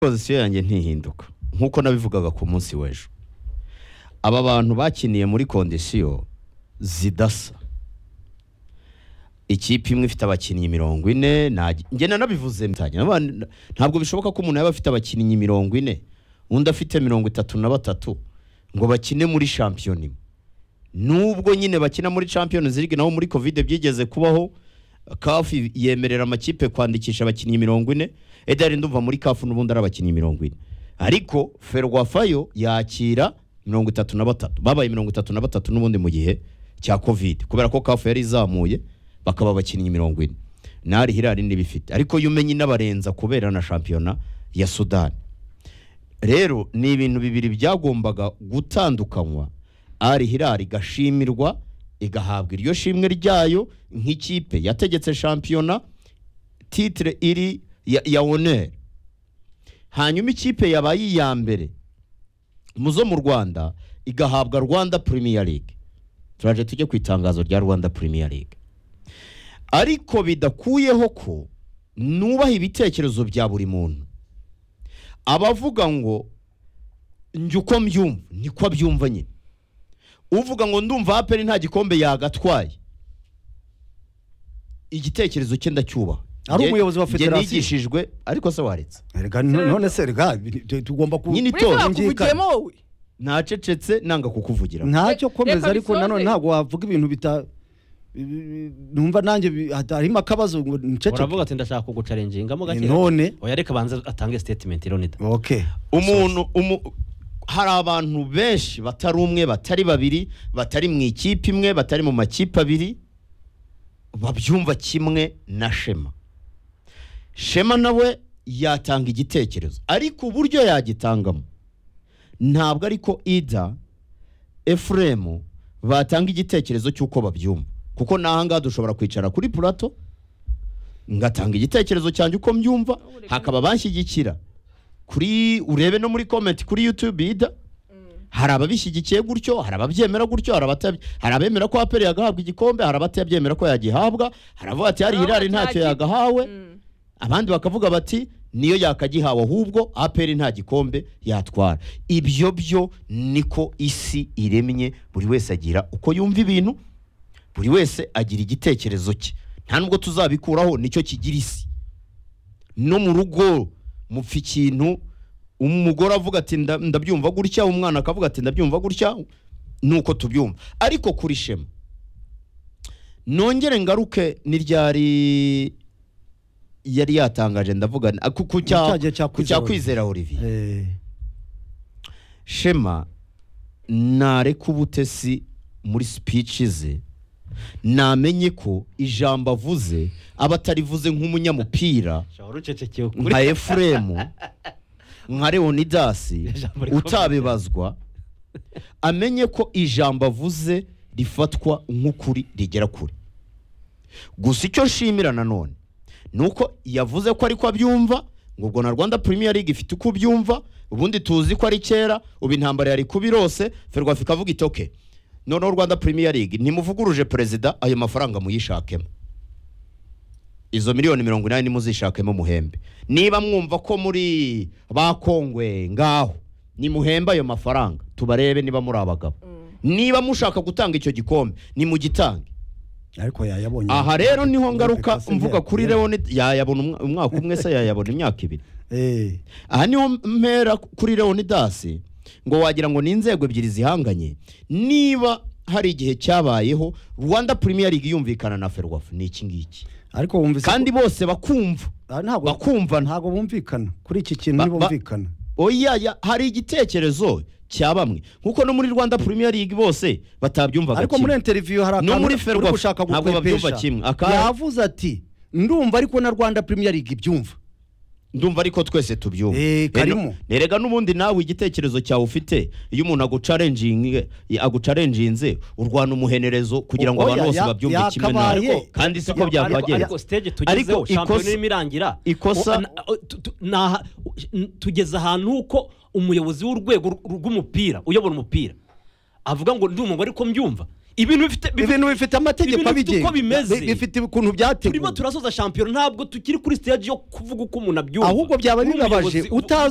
pozisiyo yanjye ntihinduka nk'uko nabivugaga ku munsi w'ejo aba bantu bakiniye muri kondisiyo zidasa ikipe imwe ifite abakinnyi mirongo ine nta- njye nanabivuze mutanya. Naba- ntabwo bishoboka ko umuntu yaba afite abakinnyi mirongo ine undi afite mirongo itatu na batatu ngo bakine muri shampiyona imwe nubwo nyine bakina muri Champions League naho muri Covid byigeze kubaho CAF yemerera amakipe kwandikisha abakinnyi mirongo ine edari ndumva muri CAF n'ubundi ari abakinnyi mirongo ine ariko Ferwafayo yakira mirongo itatu na batatu babaye mirongo itatu na batatu n'ubundi mu gihe cya Covid kubera ko CAF yari izamuye bakaba abakinnyi mirongo ine nari hirari n'ibifite ariko yo umenye inabarenza kubera na shampiyona ya Sudani rero ni ibintu bibiri byagombaga gutandukanywa ari hirari igashimirwa igahabwa iryo shimwe ryayo nk'ikipe yategetse shampiyona titire iri ya, ya oneri hanyuma ikipe yabaye iya mbere mu zo mu rwanda igahabwa rwanda premier league turaje tujye ku itangazo rya rwanda premier league ariko bidakuyeho ko nubaha ibitekerezo bya buri muntu abavuga ngo njye uko mbyumva niko abyumva nyine uvuga ngo ndumva aperi nta gikombe yagatwaye igitekerezo cye ndacyubaha Ari Njye- umuyobozi wa njye federasiyo. nigishijwe ariko se waretse Erega no- none se erega bi- tu- tugomba ku Nyine muri itora bakuvugiyemo wowe ntacecetse nanga kukuvugira Reka- ntacyo komeza reka ariko nanone bisoze. ntabwo wavuga ibintu bita bi- bi- numva nanjye bi- hata- harimo akabazo ngo nceceke uravuga ati ndashaka kugucarenjingamo gake none oya reka banze atange statement ironida okay umuntu umu- hari abantu benshi batari umwe batari babiri batari mu ikipe imwe batari mu makipe abiri babyumva kimwe na shema shema nawe yatanga igitekerezo ariko uburyo yagitangamo ntabwo ariko ida efuremu batanga igitekerezo cy'uko babyumva kuko n'ahangaha dushobora kwicara kuri purato ngatanga igitekerezo cyanjye uko mbyumva hakaba banshyigikira kuri urebe no muri komenti kuri yutube ida hari ababishyigikiye gutyo hari ababyemera gutyo hari abata- hari abemera ko aperi yagahabwa igikombe hari abatabyemera ko yagihabwa hari abavuga ati hari Hari hirari abavuga ntacyo ati- yagahawe Mm. abandi bakavuga bati niyo yakagihawe ahubwo aperi nta gikombe yatwara ibyo byo niko isi iremye buri wese agira uko yumva ibintu buri wese agira igitekerezo cye nta nubwo tuzabikuraho nicyo kigira isi no mu rugo mupfa ikintu umugore avuga ati "Nda- ndabyumva gutya umwana akavuga ati ndabyumva gutya nuko tubyumva ariko kuri shema nongere ngaruke n'iryari yari yatangaje ndavuga ni- ku- ku cya- Cya gihe cya ku cya Kwizera kwizera Olivier eh shema nareka ubutesi muri speech ze namenye ko ijambo avuze aba atarivuze nk'umunyamupira shahora ucecekeye ukuri nka efuremu nka leonidasi Ijambo rikomeye. utabibazwa amenye ko ijambo avuze rifatwa nk'ukuri rigera kure gusa icyo nshimira nanone ni uko yavuze ko ariko abyumva ngo ubwo na rwanda premier league ifite uko ubyumva ubundi tuzi ko ari kera ubu intambara yari kuba irose ferwafa ikavuga iti oke noneho rwanda premier league ntimuvuguruje perezida ayo mafaranga muyishakemo izo miliyoni mirongo inani nimuzishakemo muhembe niba mwumva ko muri ba kongwe ngaho nimuhembe ayo mafaranga tubarebe niba muri abagabo niba mushaka gutanga icyo gikombe nimugitange ariko yayabonye aha rero niho ngaruka Kasi mvuga kuri ntiyakubera. leoni yayabona umwa- umwaka umwe se yayabona imyaka ibiri eh aha niho mpera kuri leonidasi ngo wagira ngo ni inzego ebyiri zihanganye niba hari igihe cyabayeho rwanda premier league yumvikana na ferwafa ni iki ngiki ariko wumvise ko- kandi bose bakumva Ah, ntabwo bakumvana ntabwo bumvikana kuri iki kintu Ba- ba- ntibumvikana oya ya- hari igitekerezo cya bamwe nkuko no muri rwanda premier league bose batabyumvaga ariko muri kimwe interiviyu hari No akantu muri Ferwafa, gushaka ntabwo babyumva gukwepesha. kimwe. Aka- yavuze ati ndumva ariko na rwanda premier league ibyumva ndumva ariko twese tubyumva Eh, karimo. Rero- erega n'ubundi nawe igitekerezo cyawe ufite iyo umuntu agucarenjinge agucarenjinze urwana umuhenerezo kugira ngo Oya, abantu bose ya- babyumve kimwe yakabaye. nawe kandi siko Ariko- byakagenze ariko stage tugezeho Ariko shampiyona ikosa- irimo irangira ikosa- O- na- o- tu- tu- naha- u- n- tugeze ahantu uko umuyobozi w'urwego rw- rw'umupira uyobora umupira avuga ngo ndi umugore ko mbyumva ibintu bifite ibintu bifite amategeko ibintu bifite abigenga uko bimeze. Bi- bifite ukuntu byateguwe turimo turasoza shampiyona ntabwo tukiri kuri stage yo kuvuga uko umuntu abyumva ahubwo byaba Uri bibabaje umuyobozi, ubu- utazi